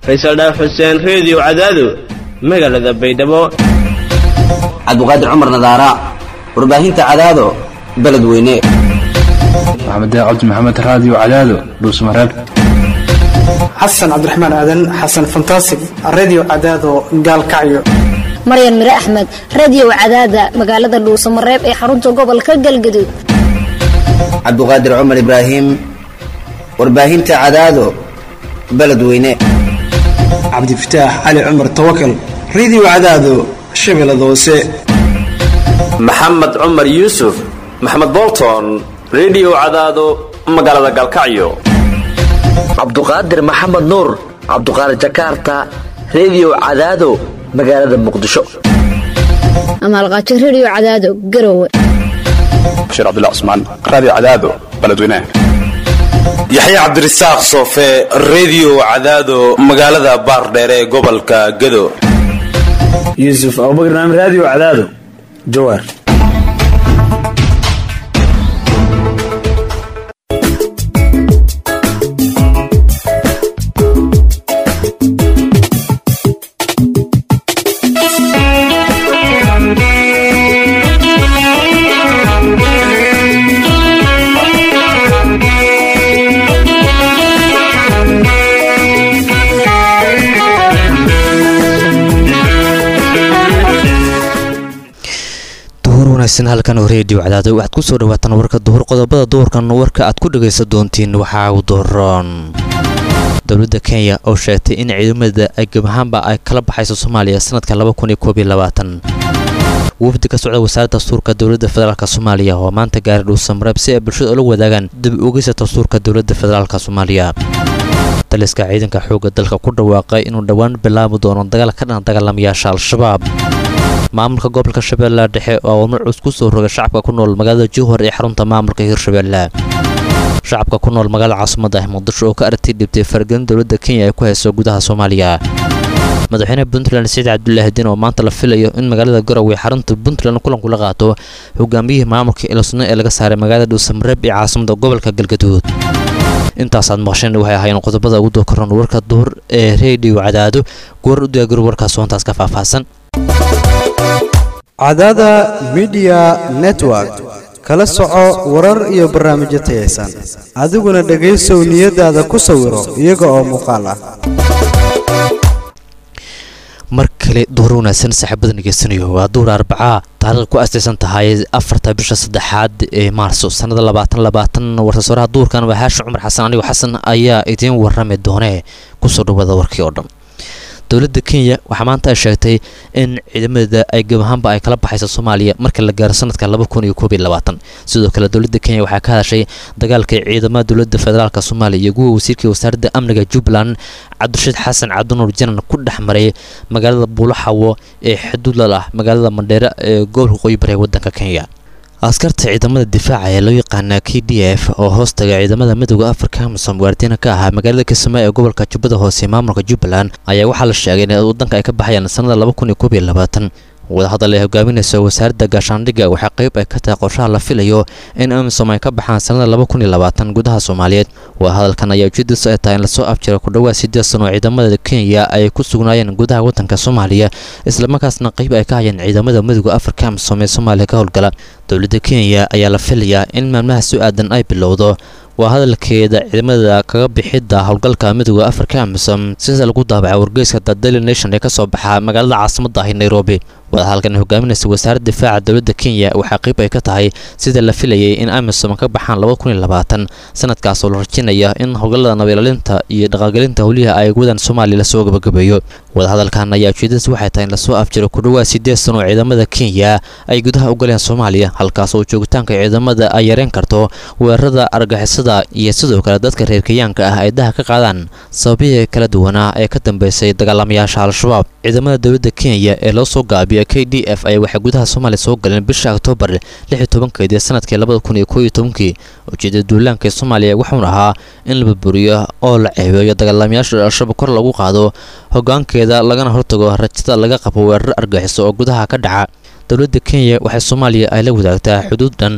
faysal dhaaf xuseen reediyo cadaado magaalada baydhabo cabdiqaadir cumar nadaara warbaahinta cadaado beledweyne maxamed cabdi maxamed raadiyo cadaado dhuusmareeb xasan cabdiraxmaan aadan xasan fantasig redio cadaado gaalkacyo maryan mire axmed radio cadaada magaalada dhuusamareeb ee xarunta gobolka galgaduud cabdiqaadir cumar ibraahim warbaahinta cadaado beledweyne cabdifataax cali cumar tawakal redio cadaado shabeellada hoose maxamed cumar yuusuf maxamed bolton redio cadaado magaalada gaalkacyo cabduqaadir maxamed nuur cabduqaadir jakarta redio cadaado magaalada muqdisho amaalqaajo radio cadaado garowe bashiir cabdilla cusmaan raadiyo cadaado beledweynaha yaxya cabdirasaaq soofe redio cadaado magaalada baardheere ee gobolka gado yuusuf abubakar naam raadiyo cadaado jawaar halkan reediyo cadaado waxaad ku soo dhawaataan warka duhur qodobada duhurkan warka aad ku dhagaysan doontiin waxaa u dooroon dowladda kenya oo sheegtay in ciidamada ay gabahaanba ay kala baxayso soomaaliya sanadka wafdi ka socda wasaaradda dastuurka dowladda federaalk soomaaliya oo maanta gaari dhuusamareeb si ay bulshada ula wadaagaan dib ugeysa dastuurka dowladda federaalk soomaaliya taliska ciidanka xoogga dalka ku dhawaaqay inuu dhowaan bilaabi doono dagaal ka dhan dagaalamayaasha al-shabaab maamulka gobolka shabeelle dhexe oo awaamir cus ku soo rogay shacabka ku nool magaalada juhar ee xarunta maamulka hirshabeelle shacabka ku nool magaalada caasimada ah muqdisho oo ka aragtay dhibtay faragelin dowladda kenya ay ku hayso gudaha soomaaliya madaxweyne puntland saciid cabdulaahi diin oo maanta la filayo in magaalada garowe xarunta puntland kulanku la qaato hogaamiyihii maamulka ilosno ee laga saaray magaalada dhuusamareeb ee caasimada gobolka galgaduud intaasaad maqasheen waxay ahaayeen qodobada ugu dookaroon warka duhur ee reediyo cadaado goor u diyaagaro warkaas hoontaas ka faahfaahsan cadaada midiya network kala soco warar iyo barnaamijyo tayaysan adiguna dhegaysow niyadaada ku sawiro iyaga oo muuqaal ah mar kale duhur wanaagsan saaxiibada ngeysanayo waa duhur arbacaa taariikh ku astaysan tahay afarta bisha saddexaad ee maarso sannada labaatan labaatan warsasoraha duhurkan waa haashin cumar xasan anigoo xasan ayaa idiin warrami doonee kusoo dhawaada warkii oo dhan dowladda kenya waxaa maanta ay sheegtay in ciidamada ay gabahaanba ay kala baxayso soomaaliya marka la gaaro sanadka sidoo kale dowladda kenya waxaa ka hadashay dagaalka ciidamada dowladda federaalk soomaaliya iyo kuwa wasiirkai wasaaradda amniga jubbaland cabdirashiid xasan cabdinuur janan ku dhex maray magaalada buulaxawo ee xuduudlal ah magaalada mandheere ee gobolka qoyi bari ee waddanka kenya askarta ciidamada difaaca ee loo yaqaana k d f oo hoostaga ciidamada midooda afrika amisom waardiina ka ahaa magaalada kismaayo ee gobolka jubbada hoose maamulka jubbaland ayaa waxaa la sheegay in waddanka ay ka baxayaan sannada wadahadal ay hogaaminayso wasaaradda gaashaandhigga waxaa qayb ay ka tahay qorshaha la filayo in amisom ay ka baxaan sannada gudaha soomaaliyeed wadahadalkan ayaa ujeedadiisu ay tahay in lasoo afjiro ku dhowaad siddeed sano oo ciidamada kenya ay ku sugnaayeen gudaha waddanka soomaaliya islamarkaasna qayb ay ka hayeen ciidamada midooda afrika amisom ee soomaaliya ka howlgala dowladda kenya ayaa la filayaa in maalmaha soo aadan ay bilowdo waa hadalkeeda ciidamada kaga bixidda howlgalka midooda afrika amisom sida lagu daabacay wargeyska the daily nation ee ka soo baxa magaalada caasimadda ahi nairobi wadahadalkan hogaaminaysa wasaaradda difaaca dowladda kenya waxaa qayb ay ka tahay sida la filayay in amisom ka baxaan sanadkaas oo la rajinaya in howlgallada nabiilaalinta iyo dhaqaalgelinta howliha ay wadaan soomaaliya lasoo gabagabeeyo wadahadalkan ayaa ujeedadiis waxay tahay in lasoo afjiro ku dhowaad siddeed sano oo ciidamada kenya ay gudaha u galeen soomaaliya halkaas oo joogitaanka ciidamada ay yareen karto weerarada argixisada iyo sidoo kale dadka reer kenyaanka ah ay daha ka qaadaan sababihii kala duwanaa ee ka dambeysay dagaalamayaasha al-shabaab ciidamada dowladda kenya ee loo soo gaabiyo k d f ayaa waxay gudaha soomaaliya soo galeen bisha oktoobar lix iyo tobankeedii sanadkii labada kun iyo koo iyo tobankii ujeedada duulaanka ee soomaaliya wuxuuna ahaa in la burburiyo oo la ceebeeyo dagaalamayaasha al-shabaab kor lagu qaado hogaankeeda lagana hortago rajada laga qabo weerar argaxiso oo gudaha ka dhaca dowladda kenya waxay soomaaliya ay la wadaagtaa xuduud dhan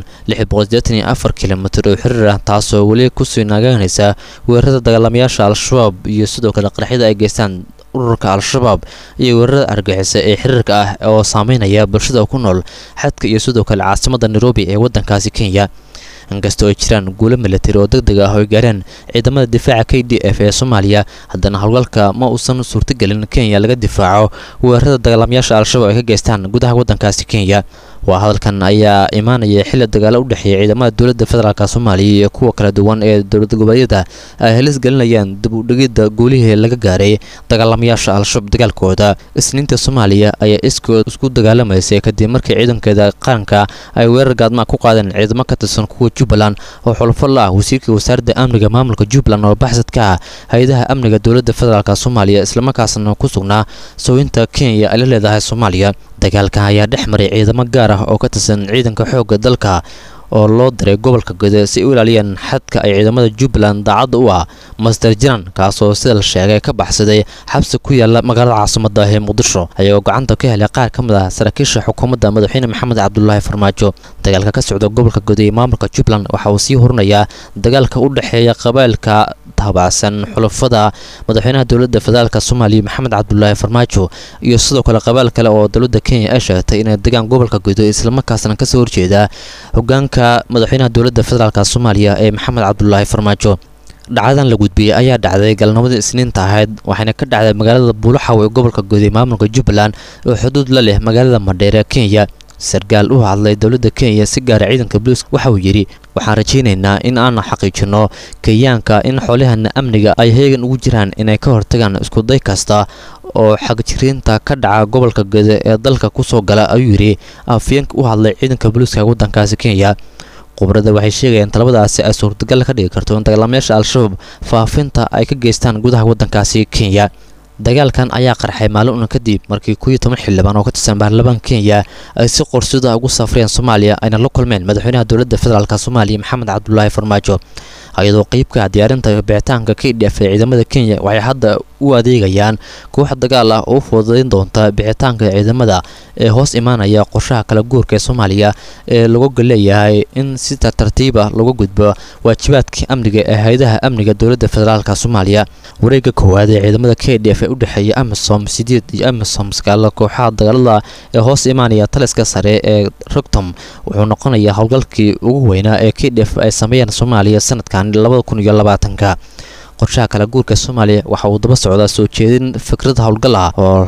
kilomitir oo xiriir ah taasoo weli kusii naagaanaysa weerarada dagaalamayaasha al-shabaab iyo sidoo kale qaraxyada ay geystaan ururka al-shabaab iyo weerarada argixisa ee xiriirka ah oo saameynaya bulshada ku nool xadka iyo sidoo kale caasimadda nairobi ee waddankaasi kenya inkastoo ay jiraan guulo milatari oo deg deg ah oo ay gaareen ciidamada difaaca k d f ee soomaaliya haddana howlgalka ma uusan suurtagelin kenya laga difaaco weerarada dagaalamayaasha al-shabaab ay ka geystaan gudaha waddankaasi kenya waa hadalkan ayaa imaanaya xilli dagaalo u dhexeeya ciidamada dowladda federaalk soomaaliya iyo kuwa kala duwan ee dowlad goboleedyada ay halis gelinayaan dib u dhigidda guulihii laga gaaray dagaalamayaasha al-shabaab dagaalkooda isniinta soomaaliya ayaa iskood isku dagaalamaysay kadib markii ciidankeeda qaranka ay weerar gaadmaa ku qaadeen ciidamo ka tirsan kuwa jubbaland oo xulfo la ah wasiirka wasaaradda amniga maamulka jubbaland oo baxsad ka ah hay-adaha amniga dowladda federaalk soomaaliya islamarkaasna ku sugnaa sooyinta kenya ay la leedahay soomaaliya dagaalkan ayaa dhex maray ciidamo gaar ah oo ka tirsan ciidanka xoogga dalka oo loo diray gobolka gode si ay u ilaaliyaan xadka ay ciidamada jubbaland daacadda u ah master jiran kaasoo sida la sheegay ka baxsaday xabsi ku yaala magaalada caasimada ah ee muqdisho ayagoo gacanta ka helay qaar ka mid ah saraakiisha xukuumadda madaxweyne maxamed cabdulaahi farmaajo dagaalka ka socda gobolka gode ee maamulka jubbaland waxa uu sii horinayaa dagaalka u dhexeeya qabailka taabacsan xulafada madaxweynaha dowladda federaalk soomaaliya maxamed cabdulaahi farmaajo iyo sidoo kale qabaal kale oo dowladda kenya ay sheegtay inay degaan gobolka gudo islamarkaasna kasoo horjeeda hogaanka madaxweynaha dowladda federaalk soomaaliya ee maxamed cabdulaahi farmaajo dhacdadan la gudbiyey ayaa dhacday galnimada isniinta ahayd waxayna ka dhacday magaalada buulaxaw ee gobolka guud ee maamulka jubbaland oo xuduud la leh magaalada madheer ee kenya sarkaal u hadlay dowladda kenya si gaara ciidanka boliiska waxa uu yidhi waxaan rajaynaynaa in aan xaqiijinno kenyaanka in xoolahana amniga ay heegan ugu jiraan inay ka hortagaan iskuday kasta oo xagjiriinta ka dhaca gobolka gede ee dalka kusoo gala ayuu yidhi afyeenka u hadlay ciidanka booliiska waddankaasi kenya khubrada waxay sheegayaan talabadaasi ay suurtagal ka dhigi karto in dagaalamayaasha al-shabaab faafinta ay ka geystaan gudaha waddankaasi kenya dagaalkan ayaa qarxay maalin una kadib markii kuwiyo toban xildhibaan oo ka tirsan baarlamaanka kenya ay si qorsida ugu safreen soomaaliya ayna la kulmeen madaxweynaha dowladda federaalk soomaaliya maxamed cabdulaahi farmaajo iyadoo qeybka diyaarinta bixitaanka k d f ee ciidamada kenya waxay hadda u adeegayaan koox dagaal ah oo u fududayn doonta bixitaanka ciidamada ee hoos imaanaya qorshaha kala guurka ee soomaaliya ee lagu leeyahay in si tartartiib ah lagu gudbo waajibaadka amniga ee hay-adaha amniga dowladda federaalk soomaaliya wareega koowaad ee ciidamada k d f ee u dhexeeya amisom sideed iyo amisom sagaala kooxaha dagaalada ee hoos imaanaya taliska sare ee rogtom wuxuu noqonayaa howlgalkii ugu weynaa ee k d f ay sameeyeen soomaaliya sanadkan labada kun iyo labaatanka qorshaha kala guurka soomaaliya waxa uu daba socdaa soo jeedin fikrad howlgal ah oo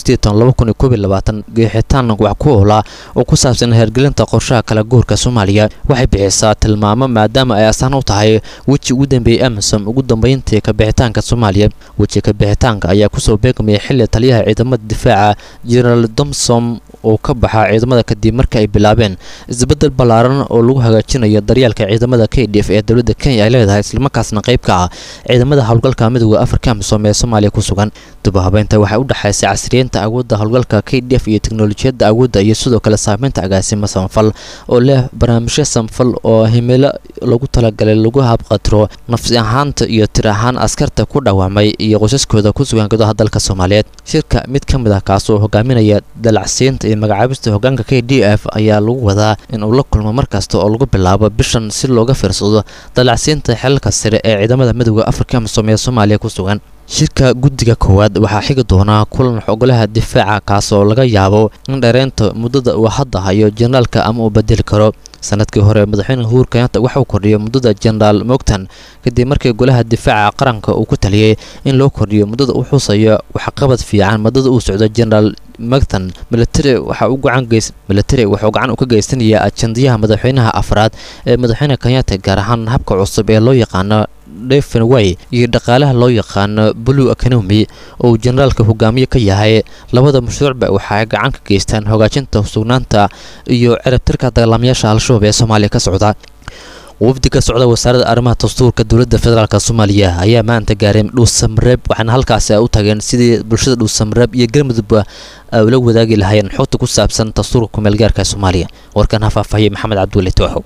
geexitaan wax ku oola oo ku saabsan hergelinta qorshaha kala guurka soomaaliya waxay bixisaa tilmaamo maadaama ay astaan u tahay weji ugu dambeeyey amisom ugu dambeyntii kabixitaanka soomaaliya weji kabixitaanka ayaa kusoo beegmaya xili taliyaha ciidamada difaaca jenaraal domsom oo ka baxa ciidamada kadib marka ay bilaabeen isbedel ballaaran oo lagu hagaajinayo daryeelka ciidamada k d f ee dowladda kenya ay leedahay islamarkaasna qayb ka ah ciidamada howlgalka midooda afrika amisom ee soomaaliya ku sugan dubahabeynta waxay u dhexaysay casriyeynta awoodda howlgalka k d f iyo teknolojiyadda awoodda iyo sidoo kale saameynta agaasima samafal oo leh barnaamijyo samafal oo himilo lagu talagalay lagu habqatiro nafsi ahaanta iyo tir ahaan askarta ku dhawaamay iyo qosaskooda ku sugan gudaha dalka soomaaliyeed shirka mid ka mid ah kaasoo hogaaminaya dalacsiinta iyo magacaabista hogaanka k d f ayaa lagu wadaa in uu la kulmo mar kasta oo lagu bilaabo bishan si looga fiirsado dalacsiinta xelalka sare ee ciidamada midooda afrika amisom ee soomaaliya ku sugan shirka guddiga koowaad waxaa xigi doonaa kulan xogolaha difaaca kaas oo laga yaabo in dhereynta muddada uu hadda hayo jenaraalka ama uu bedeli karo sanadkii hore madaxweyne huur kenyatta waxa uu kordhiyay muddada jenaraal mogtan kadib markii golaha difaaca qaranka uu ku taliyey in loo kordhiyo muddada u xusayo waxqabad fiican muddada uu socdo jenaraal mogtan military waxa uu gacan geys military wuxuu gacan u ka geysanayaa ajandiyaha madaxweynaha afraad ee madaxweyne kenyatta gaar ahaan habka cusub ee loo yaqaano devenway iyo dhaqaalaha loo yaqaano blue economy oo uu generaalka hogaamiye ka yahay labada mashruucba waxa ay gacan ka geystaan hogaajinta sugnaanta iyo cirabtirka dagaalamayaasha al-shabaab ee soomaaliya ka socda wafdi ka socda wasaaradda arrimaha dastuurka dowladda federaalk soomaaliya ayaa maanta gaaray dhuusamareeb waxaana halkaasi ay u tageen sidii bulshada dhuusamareeb iyo galmudugba ay ula wadaagi lahaayeen xogta ku saabsan dastuurka kumeelgaarka soomaaliya warkan ha faahfaahiyey maxamed cabdulle tooxow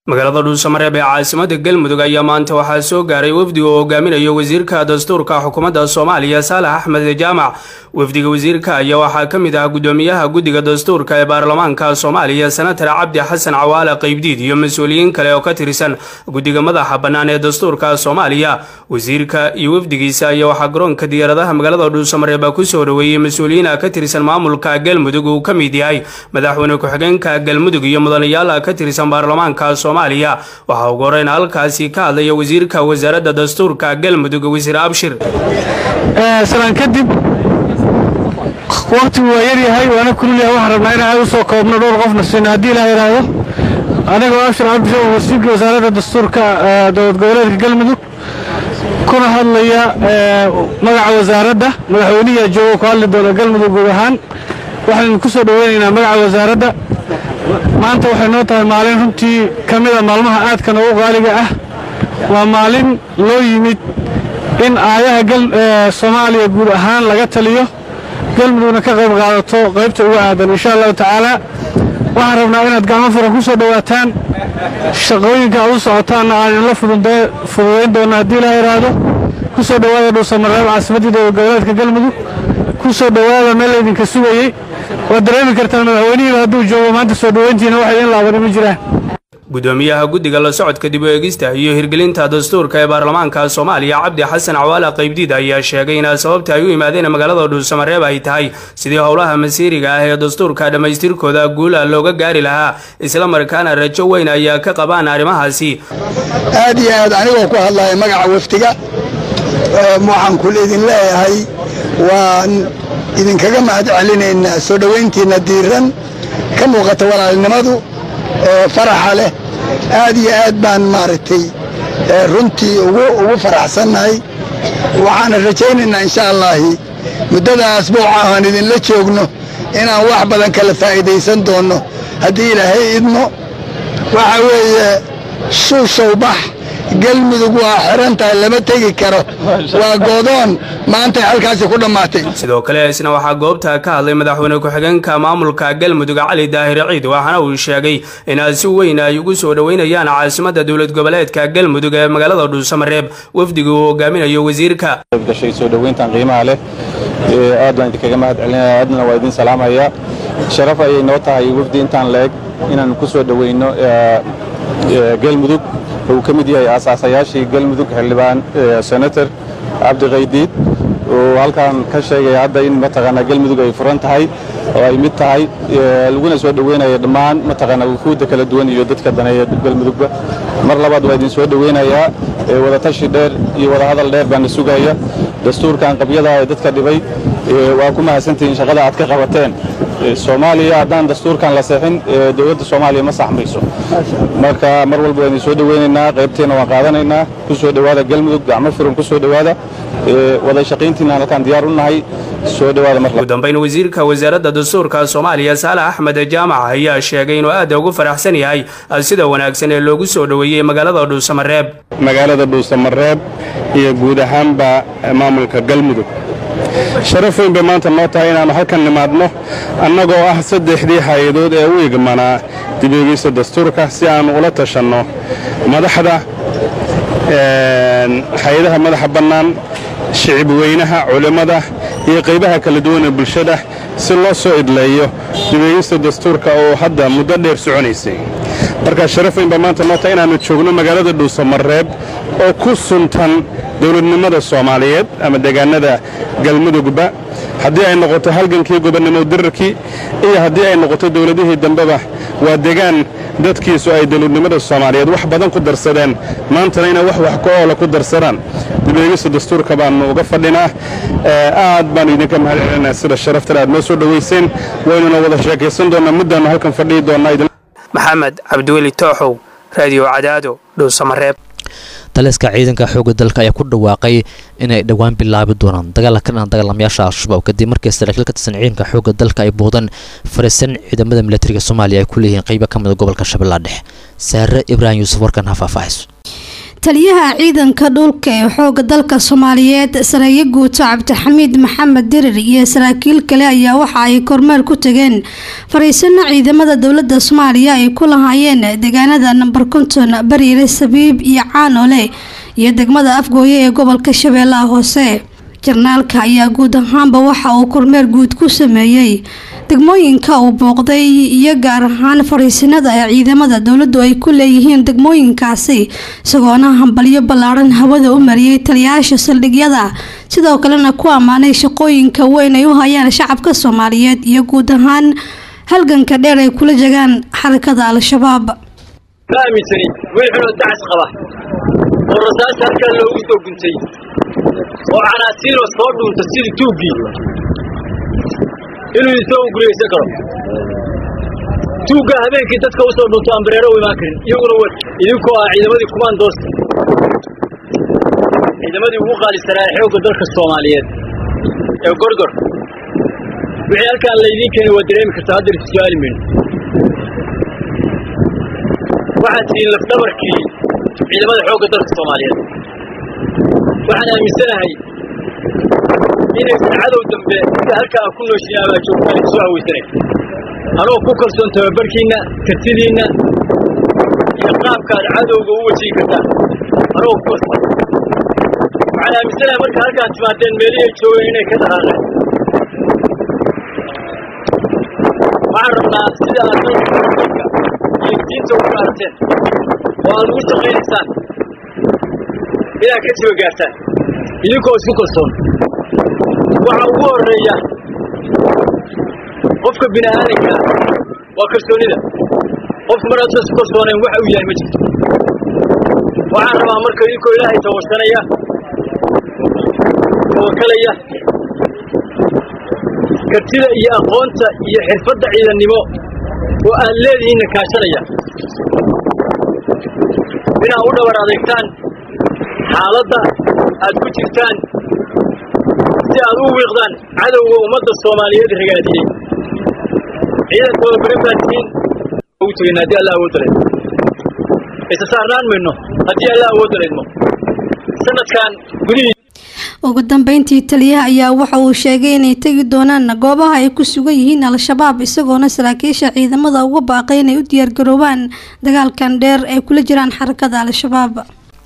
magaalada dhuusamareeb ee caasimada galmudug ayaa maanta waxaa soo gaaray wafdiga oo hogaaminayo wasiirka dastuurka xukuumadda soomaaliya saalax axmed jaamac wafdiga wasiirka ayaa waxaa ka mid ah gudoomiyaha guddiga dastuurka ee baarlamaanka soomaaliya senatar cabdi xasan cawaale qaybdiid iyo mas-uuliyiin kale oo ka tirsan guddiga madaxa bannaan ee dastuurka soomaaliya wasiirka iyo wafdigiisa ayaa waxaa garoonka diyaaradaha magaalada dhuusamareeb kusoo dhoweeyey mas-uuliyiin ka tirsan maamulka galmudug uu ka mid yahay madaxweyne ku-xigeenka galmudug iyo mudanayaal ka tirsan baarlamaanka waxaa ugu horeyn halkaasi ka hadlaya wasiirka wasaaradda dastuurka galmudug wasiir abshir salaan kadib waqtigu waa yaryahay waana kululyahay waxaan rabnaa inaan u soo koobno dhowr qofna siino haddii ilaah yidhaahdo anigoo abshir cabdisho wasiirka wasaaradda dastuurka dowlad goboleedka galmudug kuna hadlaya magaca wasaaradda madaxweynihi joogo ku hadli doona galmudug guud ahaan waxaan ku soo dhoweynaynaa magaca wasaaradda maanta waxay noo tahay maalin runtii ka mida maalmaha aadka noogu qaaliga ah waa maalin loo yimid in aayaha soomaaliya guud ahaan laga taliyo galmudugna ka qayb qaadato qaybta ugu aadan insha allahu tacaala waxaan rabnaa inaad gacmo furan ku soo dhowaataan shaqooyinka aad u socotaanna aan idinla fududayn doonno haddii ilaa yidhaahdo ku soo dhowaada dhuusamareeb caasimaddii dowlad goboleedka galmudug ku soo dhowaada meel laydinka sugayey waad dareemi kartaan madaxweynihiiba hadduu joogo maanta soo dhoweyntiina wax idiin laabani ma jiraan gudoomiyaha guddiga la socodka dib u eegista iyo hirgelinta dastuurka ee baarlamaanka soomaaliya cabdi xasan cawaale qaybdiid ayaa sheegay in sababta ay u yimaadeen magaalada dhuusamareeb ay tahay sidii howlaha masiiriga ah ee dastuurka dhammaystirkooda guula looga gaari lahaa isla markaana rajo weyn ayaa ka qabaan arrimahaasi aad iyo aad anigoo ku hadlaya magaca wafdiga waxaan kul idin leeyahay waan idinkaga mahad celinaynaa soo dhowayntiinna diiran ka muuqata walaalnimadu faraxa leh aad iyo aad baan maaragtay runtii ugu faraxsannahay waxaana rajaynaynaa insha allaahi muddada asbuuca aan idinla joogno inaan wax badan kala faa'iidaysan doonno haddii ilaahay idmo waxa weeye shuushow bax galmudug waa xiran tahay lama tegi karo waa goodoon maantay halkaasi ku dhammaatay sidoo kale isna waxaa goobta ka hadlay madaxweyne ku-xigeenka maamulka galmudug cali daahir ciid waxaana uu sheegay in si weyn ay ugu soo dhoweynayaan caasimadda dowlad goboleedka galmudug ee magaalada dhuusamareeb wafdiga uu hogaaminayo wasiirka gashay soo dhoweyntan qiimaha leh aad baan idinkaga mahad celinaya aadna waa idin salaamaya sharaf ayay noo tahay wafdi intaan la eg inaan ku soo dhoweyno galmudug uu ka mid yahay aasaasayaashii galmudug xildhibaan senator cabdi qaydiid oo halkan ka sheegaya hadda in mataqaanaa galmudug ay furan tahay oo ay mid tahay laguna soo dhoweynaya dhammaan mataqaanaa wufuudda kala duwan iyo dadka daneeya galmudugba mar labaad waa idin soo dhoweynayaa wadatashi dheer iyo wadahadal dheer baana sugaya dastuurkan qabyada ee dadka dhibay waa ku mahadsantihiin shaqada aad ka qabateen soomaaliya haddaan dastuurkan la seexin dowladda soomaaliya ma saxmayso marka mar walba waan idin soo dhoweynaynaa qaybteenna waan qaadanaynaa ku soo dhowaada galmudug gacmo furan ku soo dhowaada wada shaqayntiinaan halkaan diyaar u nahay soo dhowaada mar ugu dambayn wasiirka wasaaradda dastuurka soomaaliya saalax axmed jaamac ayaa sheegay inuu aad ugu faraxsan yahay sida wanaagsan ee loogu soo dhoweeyey magaalada dhuusamareeb magaalada dhuusamareeb iyo guud ahaanba maamulka galmudug sharaf weyn bay maanta noo tahay inaannu halkan nimaadno annagoo ah saddexdii hay-adood ee u igmanaa dibeegeysta dastuurka si aannu ula tashanno madaxda hay-adaha madaxa bannaan shicib weynaha culimmada iyo qaybaha kala duwan ee bulshada si loo soo idleeyo dibeegeysta dastuurka oo hadda muddo dheer soconaysay markaa sharaf weyn baa maanta noo tahay inaannu joogno magaalada dhuusamareeb oo ku suntan dowladnimada soomaaliyeed ama deegaanada galmudugba haddii ay noqoto halgankii gobonnimo dirarkii iyo haddii ay noqoto dowladihii dambeba waa degaan dadkiisu ay dowladnimada soomaaliyeed wax badan ku darsadeen maantana inay wax wax ka-oola ku darsadaan dibeegista dastuurka baannu uga fadhinaa aad baannu idinka mahad celinaa sida sharaftale aad noo soo dhowayseen waynuna wada sheekaysan doonnaa muddaannu halkan fadhihi doonnaa maxamed cabdiweli tooxow raadiyo cadaado dhuusamareeb taliska ciidanka xoogga dalka ayaa ku dhawaaqay inay dhowaan bilaabi doonaan dagaal ka dhan dagaalamayaasha al-shabaab kadib markii saraakiil ka tirsan ciidanka xoogga dalka ay buudan fariisan ciidamada militariga soomaaliya ay ku leeyihiin qeybo ka mida gobolka shabeellaha dhexe saare ibraahim yuusuf warkan ha faahfaahayso taliyaha ciidanka dhulka ee xooga dalka soomaaliyeed sareeyo guuto cabdixamiid maxamed dirir iyo saraakiil kale ayaa waxa ay kormeer ku tageen fariisano ciidamada dowlada soomaaliya ay ku lahaayeen deegaanada namber konton bariire sabiib iyo caanole iyo degmada afgooye ee gobolka shabeellaha hoose jarnaalka ayaa guud ahaanba waxa uu kormeer guud ku sameeyey degmooyinka uu booqday iyo gaar ahaan fariisinada ee ciidamada dowladdu ay ku leeyihiin degmooyinkaasi isagoona hambalyo ballaaran hawada u mariyey taliyayaasha saldhigyada sidoo kalena ku ammaanay shaqooyinka weyn ay u hayaan shacabka soomaaliyeed iyo guud ahaan halganka dheer ay kula jegaan xarakada al-shabaab ma aaminsani wiil xunoo dacas qaba oo rasaasta halkaa loogu soo guntay oo canaasiinoo soo dhuunta sidii tuuggii inuu isoo guriyaysan karo tuugga habeenkii dadka u soo dhunto ambareero u imaan karin iyaguna w idinkoo ah ciidamadii kumaandoosta ciidamadii ugu qaalisanaa ee xoogga dalka soomaaliyeed ee gorgor wixii halkaan laydiin keenay waa dareemi kartaa haddar is su-aali mayno waxaad tihiin lafdhabarkii ciidamada xoogga dalka soomaaliyeed waxaan aaminsanahay inaysan cadow dambe sida halka aan ku nooshin ama joogtaan soo hawaysanay anoo ku kalsoon tababarkiinna kartidiinna iyo qaabkaad cadowga u wajihi kartaan anoo ku kalsoon waxaan aaminsanahay marka halkaad timaadeen meelihii ay joogeen inay ka dhaqaaqeen waxaan rabnaa sida aad dalka iyo diinta ugu gaarteen oo aad ugu shaqaynaysaan inaad ka jiba gaartaan idinkoo isku kalsoon waxa ugu horreeya qofka bini aadanka waa kalsoonida qofku mar hadda isku kalsoonayn waxa uu yahay ma jirto waxaan rabaa marka idinkoo ilaahay tawashanaya tawakalaya kartida iyo aqoonta iyo xirfadda ciidannimo oo aad leedihiinna kaashanaya inaad u dhabar adeegtaan xaaladda aad ku jirtaan si aad u wiiqdaan cadowga ummadda soomaaliyeed ragaadiyey ciidan tababarin baad tihiin ugu tegayna haddii allah awood daleedmo isa saarnaan mayno haddii allah awood daleedmo sanadkan gudihii ugu dambeyntii taliyaha ayaa waxa uu sheegay inay tegi doonaan goobaha ay ku sugan yihiin al-shabaab isagoona saraakiisha ciidamada uga baaqay inay u diyaargaroobaan dagaalkan dheer ay kula jiraan xarakada al-shabaab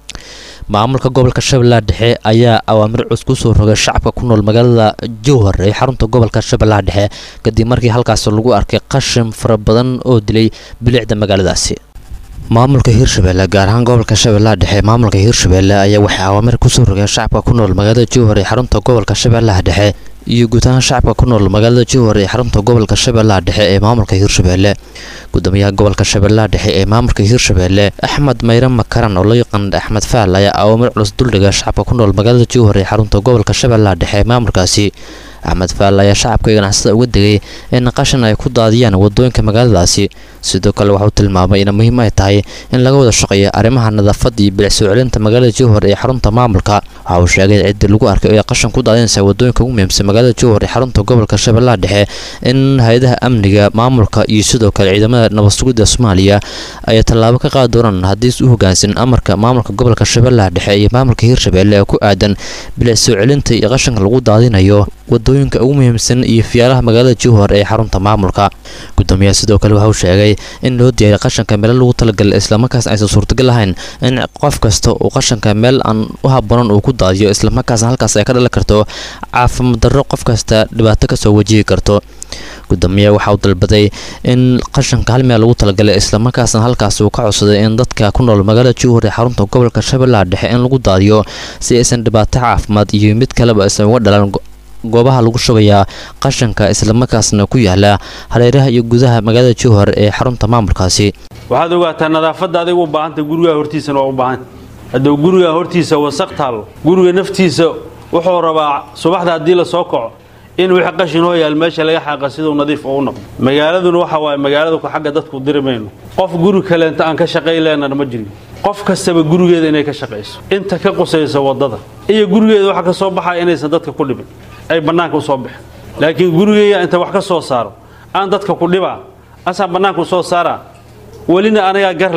maamulka gobolka shabeellaha dhexe ayaa awaamir cus ku soo rogay shacabka ku nool magaalada jowhar ee xarunta gobolka shabeellaha dhexe kadib markii halkaas lagu arkay qashin fara badan oo dilay bilicda magaaladaasi maamulka hiirshabeelle gaar ahaan gobolka shabeellaha dhexe maamulka hiirshabeelle ayaa waxay awaamir kusoo rogeen shacabka ku nool magaalada jowhar ee xarunta gobolka shabeellaha dhexe iyo guud ahaan shacabka ku nool magaalada jowhar ee xarunta gobolka shabeellaha dhexe ee maamulka hiirshabeelle gudoomiyaha gobolka shabeellaha dhexe ee maamulka hiirshabeelle axmed mayre makaran oo loo yaqaan axmed faal ayaa awaamir culus duldhiga shacabka ku nool magaalada jowhar ee xarunta gobolka shabeellaha dhexe ee maamulkaasi axmed faal ayaa shacabka ganacsada uga degay in qashin ay ku daadiyaan wadooyinka magaaladaasi sidoo kale waxauu tilmaamay in muhiim ay tahay in laga wada shaqeeyo arrimaha nadaafadda iyo bilic soo celinta magaalada jowhar ee xarunta maamulka waxa uu sheegay ciddii lagu arkay oo ay qashin ku daadinaysa wadooyinka ugu muhiimsan magaalada jowhar ee xarunta gobolka shabeellaha dhexe in hay-adaha amniga maamulka iyo sidoo kale ciidamada nabad sugidda soomaaliya ay tallaabo ka qaadi doonaan haddii is u hogaansan amarka maamulka gobolka shabeellaha dhexe iyo maamulka hiirshabeelle ee ku aadan bilic soo celinta iyo qashinka lagu daadinayo wadooyinka ugu muhiimsan iyo fiyaalaha magaalada jowhar ee xarunta maamulka gudoomiyaha sidoo kale waxa uu sheegay in loo diyaariy qashanka meelo lagu talagalay islamarkaas aysan suurtagal ahayn in qof kasta uu qashanka meel aan u haboonan uu ku daadiyo islamarkaasna halkaas ay ka dhalan karto caafimaad darro qof kasta dhibaato kasoo wajihi karto gudoomiyaha waxa uu dalbaday in qashanka hal meel lagu talagalay islamarkaasna halkaas uu ka codsaday in dadka ku nool magaalada jowhar ee xarunta gobolka shabeellaha dhexe in lagu daadiyo si aysan dhibaato caafimaad iyo mid kaleba aysan uga dhalan goobaha lagu shubayaa qashanka islamarkaasna ku yaala hareeraha iyo gudaha magaalada jowhar ee xarunta maamulkaasi waxaad ogaataa nadaafadda adigu u baahanta gurigaa hortiisana waa u baahanta hadduu gurigaa hortiisa wasaq taalo guriga naftiisa wuxuu rabaa subaxda haddii la soo kaco in wixii qashin hoo yaal meesha laga xaaqa siduu nadiif ugu noqdo magaaladuna waxa waaye magaalada ku xagga dadku diri mayno qof guri kaleenta aan ka shaqay leenana ma jirin qof kastaba gurigeeda inay ka shaqayso inta ka qusaysa waddada iyo gurigeeda waxa ka soo baxaya inaysan dadka ku dhibin ay bannaanka u soo baxeen laakiin gurigeyga inta wax ka soo saaro aan dadka ku dhibaa asaan bannaanka u soo saaraa welina anagaa gar leh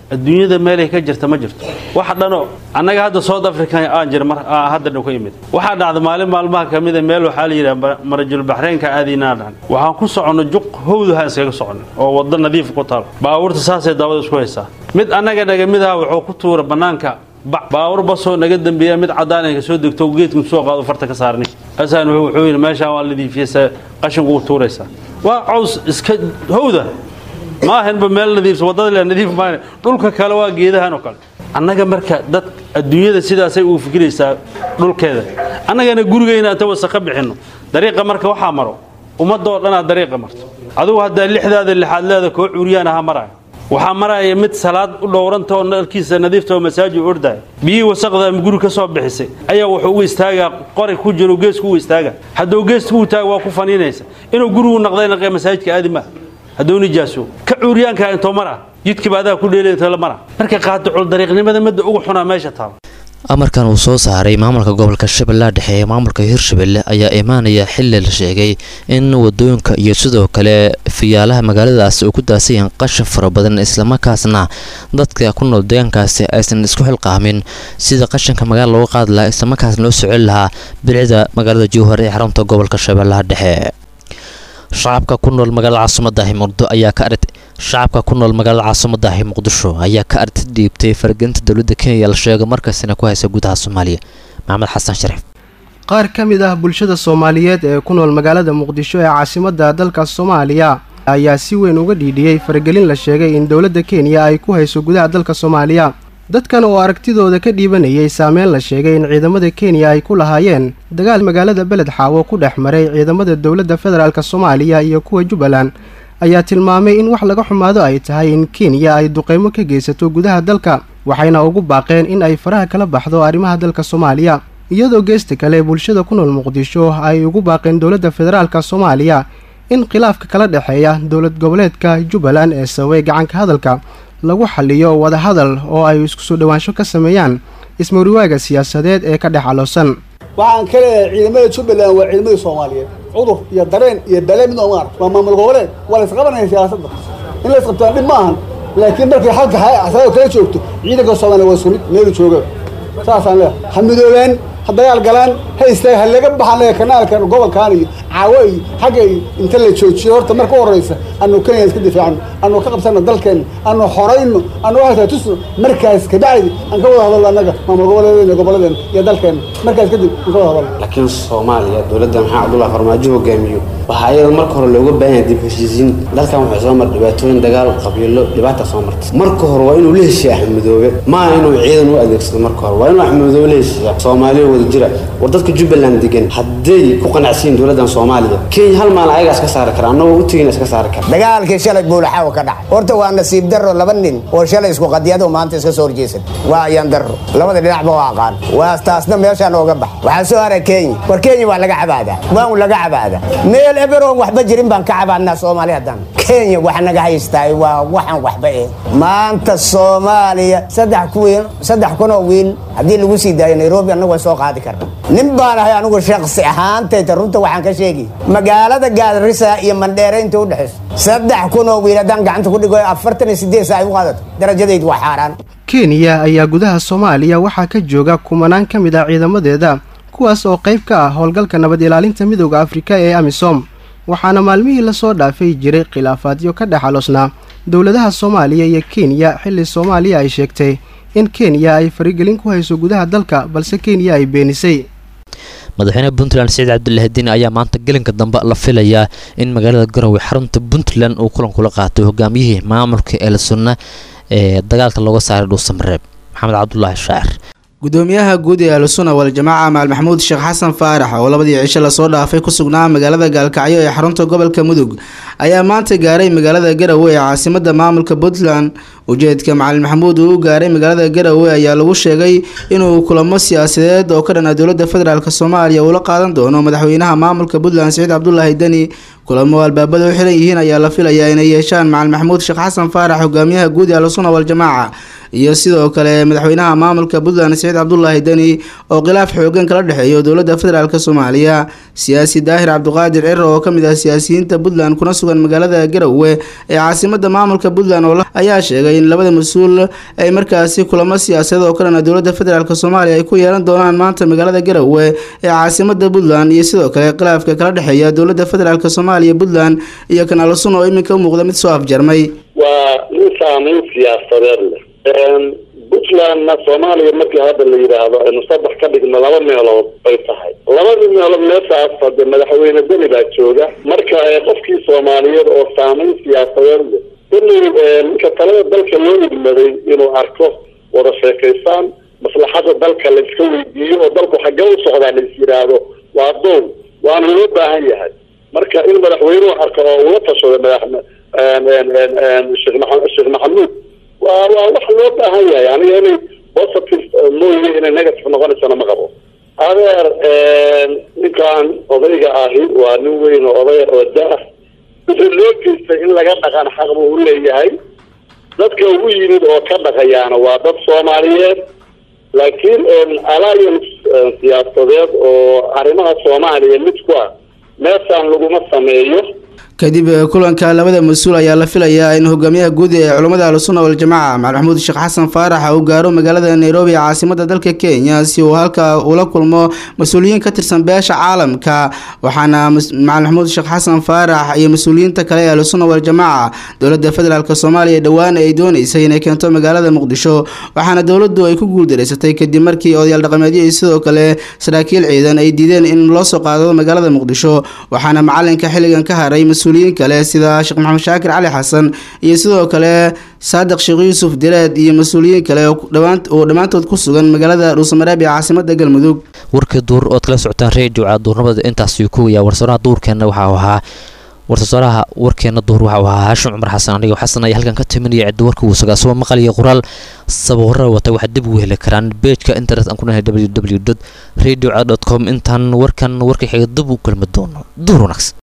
adduunyada meelay ka jirta ma jirto wax dhanoo annaga hadda south africa aan jira mar aa hadda dhan ku imid waxaa dhacda maalin maalmaha ka mida meel waxaa la yidhaha marajul baxreenka aadiinaa dhacan waxaan ku soconno juq howdaha iskaga soconno oo waddo nadiif ku taal baabuurta saasay daawada isku haysaa mid annaga naga mid aha wuxuu ku tuura bannaanka bac baawur basoo naga dambeeya mid caddaan ay ka soo degto geedku soo qaado farta ka saarni asaan wuxuu yidhi meeshaan waa nadiifiyeysa qashinku u tuuraysaa waa caws iska howda ma ahanba meel nadiifsa waddada le nadiif maahane dhulka kale waa geedahan oo kale annaga marka dad adduunyada sidaasay uu fikiraysaa dhulkeeda annagana gurigayna inta wasa ka bixinno dariiqa marka waxaa maro ummadoo dhanaa dariiqa marto adugu haddaa lixdaada lixaad leeda koo cuuriyaan aha maraya waxaa maraya mid salaad u dhowranta oo nalkiisa nadiifta oo masaajid u ordaya biyihii wasaqda guri ka soo bixisay ayaa wuxuu ugu istaagaa qori ku jiro geesku ugu istaaga hadduu geeska u taaga waa ku faniinaysa inuu gurigu naqday naqee masaajidka aadi maaha hadduu nijaaso ka cuuriyaanka intoo mara jidkiiba adaa ku dheelay la mara marka qaadicul dariiqnimada midda ugu xunaa meesha taal amarkan uu soo saaray maamulka gobolka shabeellaha dhexe ee maamulka hirshabelle ayaa imaanaya xili la sheegay in wadooyinka iyo sidoo kale fiyaalaha magaaladaasi uu ku daasayeen qashin fara badan islamarkaasna dadka ku nool deegaankaasi aysan isku xilqaamin sida qashinka magaala looga qaadi lahaa islamarkaasna loo socon lahaa bilicda magaalada jowhar ee xarunta gobolka shabeellaha dhexe shacabka ku nool magaalada caasimadahi muqdo ayaa ka arit shacabka ku nool magaalada caasimadahi muqdisho ayaa ka arti dhiibtay faragelinta dowladda kenya la sheego markaasina ku haysa gudaha soomaaliya maxamed xasan shariif qaar ka mid ah bulshada soomaaliyeed ee ku nool magaalada muqdisho ee caasimadda dalka soomaaliya ayaa si weyn uga dhiidhiyey faragelin la sheegay in dowladda kenya ay ku hayso gudaha dalka soomaaliya dadkan oo aragtidooda ka dhiibanayay saameyn la sheegay in ciidamada kenya ay ku lahaayeen dagaal magaalada beled xaawo ku dhex maray ciidamada dowladda federaalk soomaaliya iyo kuwa jubbaland ayaa tilmaamay in wax laga xumaado ay tahay in kenya ay duqeymo ka geysato gudaha dalka waxayna ugu baaqeen in ay faraha kala baxdo arrimaha dalka soomaaliya iyadoo geesta kale bulshada ku nool muqdisho ay ugu baaqeen dowladda federaalk soomaaliya in khilaafka kala dhexeeya dowlad goboleedka jubbaland ee sababay gacanka hadalka lagu xaliyo wadahadal oo ay isku soo dhowaansho ka sameeyaan ismawriwaaga siyaasadeed ee ka dhex caloosan waxaan ka leeyahay ciidamada jubbaland waa ciidamadii soomaaliyeed cudur iyo dareen iyo bale mid oomar waa maamul goboleed waa la isqabanaya siyaasadda in la isqabtaan dhib ma ahan laakiin markay xalka xasado kala joogto ciidanka soomaaliya waa sunid meelu jooga saasaan leeyahay ha midoobaan ha dagaal galaan ha istaag ha laga baxan kanaalkan gobolkan iyo caawo iyo xagga iyo inta la joojiyo horta marka u horreysa anu kenya iska difaacno anu ka qabsano dalkeenna anu xorayno anu waxtaa tusno markaas kabacdi aan ka wada hadalno annaga maamul goboleedeena gobolladeena iyo dalkeenna markaas kadib aan ka wada hadalno laakiin soomaaliya dowladda maxaa cabdullahi farmaajo hogaamiyo waxaa iyada marka hore looga baahan yahay dib heshiisiin dalkan waxay soo mar dhibaatooyin dagaal qabiilo dhibaata soo martay marka hore waa inuu la heshiiya axmedoobe maaha inuu ciidan u adeegsado marka hore waa inuu axmedoobe la heshiiya soomaaliya wada jira war dadka jubbaland degan hadday ku qanacsiin dowladdan soomaaliya kenya hal maalin ayagaa iska saari kara annagoo u tegin iska saari kara dagaalkii shalay buulaxaawa ka dhacay horta waa nasiib darro laba nin oo shalay isku qadiyado maanta iska soo horjeesan waa ayaan darro labada dhinacba waa aqaan waa taasna meeshaan ooga bax waxaa soo haray kenya war kenya waa laga cabaadaa waan laga cabaadaa meel eberoon waxba jirin baan ka cabaadnaa soomaali haddaan kenya waxa naga haystaay waa waxaan waxba eh maanta soomaaliya saddex kuwiin saddex kunoo wiil haddii lagu sii daayo nairobi annagu way soo qaadi karna nin baan ahay anigu shaksi ahaantayta runta waxaan ka sheegi magaalada gaadrisa iyo mandheere inta u dhexayso saddex kunoo wiil haddaan gacanta ku dhigo afartan iyo sideed saa ay u qaadato darajadaydu waa xaaraan kenya ayaa gudaha soomaaliya waxaa ka jooga kumanaan ka mid ah ciidamadeeda kuwaas oo qayb ka ah howlgalka nabad ilaalinta midooda afrika ee amisom waxaana maalmihii lasoo dhaafay jiray khilaafaadyo ka dhex aloosnaa dowladaha soomaaliya iyo kenya xilli soomaaliya ay sheegtay in kenya ay farigelin ku hayso gudaha dalka balse kenya ay beenisay madaxweyne puntland saciid cabdulaahi diin ayaa maanta gelinka dambe la filayaa in magaalada garowe xarunta puntland uu kulan kula qaatay hogaamiyihii maamulka eelsunna ee dagaalka looga saaray dhuusamareeb maxamed cabdulaahi shaacir gudoomiyaha guud ee ahlusuna waljamaaca maal maxamuud sheekh xasan faarax oo labadii cisho lasoo dhaafay ku sugnaa magaalada gaalkacyo ee xarunta gobolka mudug ayaa maanta gaaray magaalada garowe ee caasimada maamulka puntland ujeedka macalin maxamuud uu u gaaray magaalada garowe ayaa lagu sheegay inuu kulamo siyaasadeed oo ka dhana dowlada federaalk soomaaliya uula qaadan doono madaxweynaha maamulka puntland saciid cabdulaahi deni kulamo albaabada u xiran yihiin ayaa la filayaa inay yeeshaan macalin maxamuud sheekh xasan faarax hogaamiyaha guud ee ahlusuna waljamaaca iyo sidoo kale madaxweynaha maamulka puntland saciid cabdulaahi deni oo khilaaf xoogan kala dhexeeyo dowlada federaalk soomaaliya siyaasi daahir cabdiqaadir ciro oo kamid ah siyaasiyiinta puntland kuna sugan magaalada garowe ee caasimada maamulka puntland ayaa sheegay in labada mas-uul ay markaasi kulamo siyaasadeed oo kalena dowladda federaalk soomaaliya ay ku yeelan doonaan maanta magaalada garowe ee caasimada puntland iyo sidoo kale khilaafka kala dhexeeya dowladda federaalk soomaaliya puntland iyo kanaal sun oo iminka u muuqda mid soo afjarmay waa nin saameyn siyaasadeed leh puntlandna soomaaliya markii hadda la yidhaahdo aynu saddex ka dhigno laba meelood bay tahay labadii meelood meeshaas hade madaxweyne deni baa jooga marka qofkii soomaaliyeed oo saameyn siyaasadeed leh inuu ninka talada dalka loo idmaday inuu arko wada sheekaysaan maslaxada dalka la iska weydiiyo oo dalku xaggee u socdaa la is yidhaahdo waa doon waana loo baahan yahay marka in madaxweynuhu arko oo ula tashado madax sheekh maa sheekh maxamuud waa waa wax loo baahan yahay aniga inay positive mooye inay negative noqonaysana ma qabo adeer ninkan odayga ahi waa nin weyn oo odaya oo da- wixii loo geystay in laga dhaqan xaq buu u leeyahay dadka ugu yimid oo ka dhaqayaana waa dad soomaaliyeed laakiin alliance siyaasadeed oo arrimaha soomaaliya mid ku ah meeshaan laguma sameeyo kadib kulanka labada mas-uul ayaa la filayaa in hogaamiyaha guud ee culummada ahlusunna waljamaaca macali maxamuud sheekh xasan faarax uu gaaro magaalada nairobi ee caasimada dalka kenya si uu halka ula kulmo mas-uuliyiin ka tirsan beesha caalamka waxaana macali maxamuud sheekh xasan faarax iyo mas-uuliyiinta kale ee ahlusunna waljamaaca dowladda federaalk soomaaliya dhowaan ay dooneysay inay keento magaalada muqdisho waxaana dowladdu ay ku guuldareysatay kadib markii odayaal dhaqameedyo iyo sidoo kale saraakiil ciidan ay diideen in loo soo qaado magaalada muqdisho waxaana macalinka xilligan ka haray mas-uuliyiin kale sida sheekh maxamed shaakir cali xasan iyo sidoo kale saadiq sheekh yuusuf direed iyo mas-uuliyiin kale oo dhammaantood ku sugan magaalada dhuusamareeb ee caasimada galmudug warkii duur ood kala socotaan redio duurnimada intaasuu ku wayaa warsooraha duurkeenna waxau ahaa warsasoraha warkeena duur waxau ahaa haashim cumar xasan anigoo xasan ayaa halkan ka timinaya cidda warka uu sugaa asagoo maqal iyo qoraal sabuurada wata waxaad dib ugu heli karaan beejka internet aan ku nahay www radio com intaan warkan warka xiga dib u kulmi doono duur wanaagsan